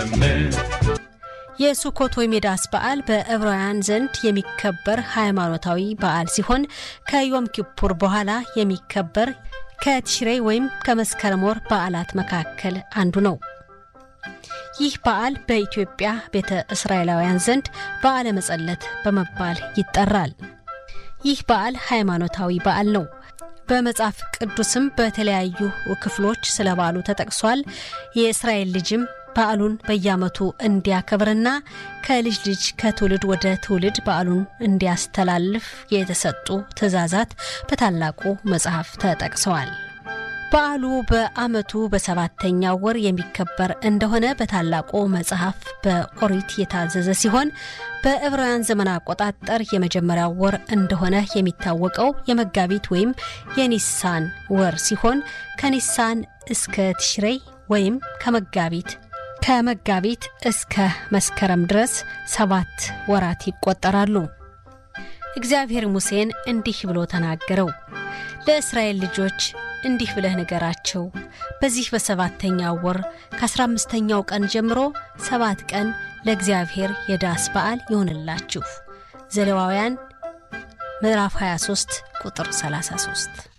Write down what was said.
ዘምር የሱኮት ወይም የዳስ በዓል በዕብራውያን ዘንድ የሚከበር ሃይማኖታዊ በዓል ሲሆን ከዮም ኪፑር በኋላ የሚከበር ከቲሽሬ ወይም ከመስከረም ወር በዓላት መካከል አንዱ ነው። ይህ በዓል በኢትዮጵያ ቤተ እስራኤላውያን ዘንድ በዓለ መጸለት በመባል ይጠራል። ይህ በዓል ሃይማኖታዊ በዓል ነው። በመጽሐፍ ቅዱስም በተለያዩ ክፍሎች ስለ በዓሉ ተጠቅሷል። የእስራኤል ልጅም በዓሉን በየዓመቱ እንዲያከብርና ከልጅ ልጅ ከትውልድ ወደ ትውልድ በዓሉን እንዲያስተላልፍ የተሰጡ ትእዛዛት በታላቁ መጽሐፍ ተጠቅሰዋል። በዓሉ በዓመቱ በሰባተኛው ወር የሚከበር እንደሆነ በታላቁ መጽሐፍ በኦሪት የታዘዘ ሲሆን በዕብራውያን ዘመን አቆጣጠር የመጀመሪያው ወር እንደሆነ የሚታወቀው የመጋቢት ወይም የኒሳን ወር ሲሆን ከኒሳን እስከ ትሽሬይ ወይም ከመጋቢት ከመጋቢት እስከ መስከረም ድረስ ሰባት ወራት ይቆጠራሉ። እግዚአብሔር ሙሴን እንዲህ ብሎ ተናገረው። ለእስራኤል ልጆች እንዲህ ብለህ ንገራቸው፣ በዚህ በሰባተኛው ወር ከአስራ አምስተኛው ቀን ጀምሮ ሰባት ቀን ለእግዚአብሔር የዳስ በዓል ይሆንላችሁ። ዘሌዋውያን ምዕራፍ 23 ቁጥር 33